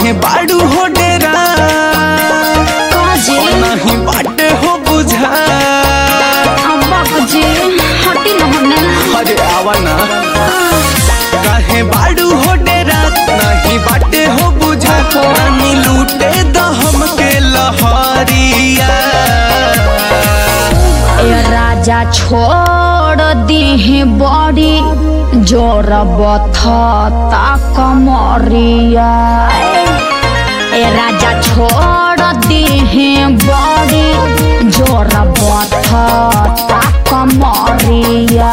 काहे बाड़ू हो डेरा काजे नहीं बाटे हो बुझा अब्बा जी हटी न होने अरे आवा ना काहे बाड़ू हो डेरा नहीं बाटे हो बुझा रानी लूटे द हमके लहरिया ए राजा छोड़ दीहे बड़ी जोर बथता कमरिया ए राजा छोड़ दीहे बड़ी जोर बथता कमरिया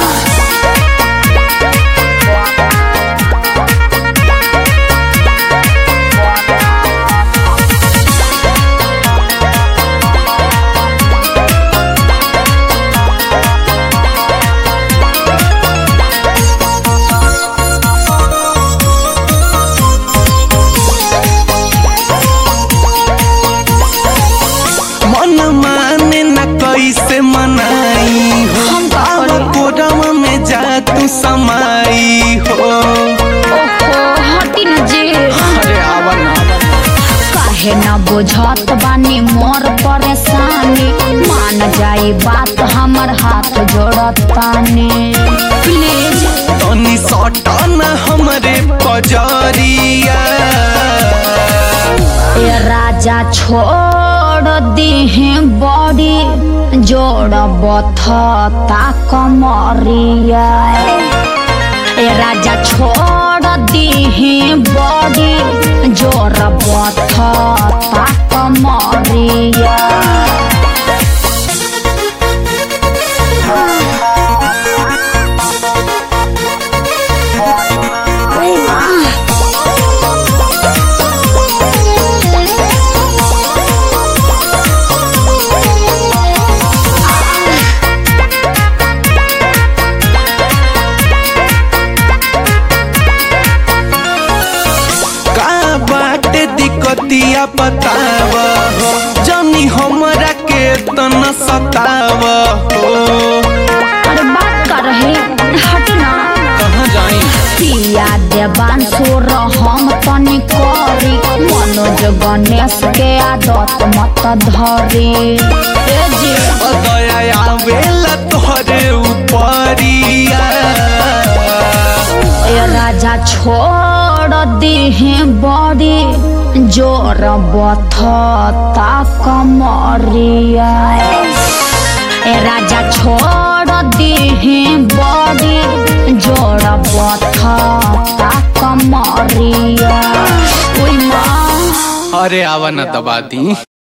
मन माने न कैसे मनाई हो हम का आवा करी? कोरवा में जा तू समाई हो ओहो हटी न जी अरे आवा ना काहे न बुझत बानी मोर परेशानी मान जाई बात हमर हाथ जोड़त तानी प्लीज तनी सटा न हमरे पजरिया ए राजा छोड़ दीहे बड़ी जोड़ बथता कमरिया ए राजा छोड़ दीहे बड़ी जोड़ बथता कमरिया का बाटे दिक्कतिया बताव हो जनी हमरा के तना सताव हो अरे बात कर रहे हट ना कहाँ जाई पिया देवान सोर हम तनी करी मनोज गणेश के आदत मत धरी ए जी दया आवेला तोहरे उपरिया ए राजा छोड़ दीहे बड़ी जोर बथता कमरिया ए राजा छोड़ दीहे बड़ी जोर बथता कमरिया ओइ माँ अरे आवा न दबा दी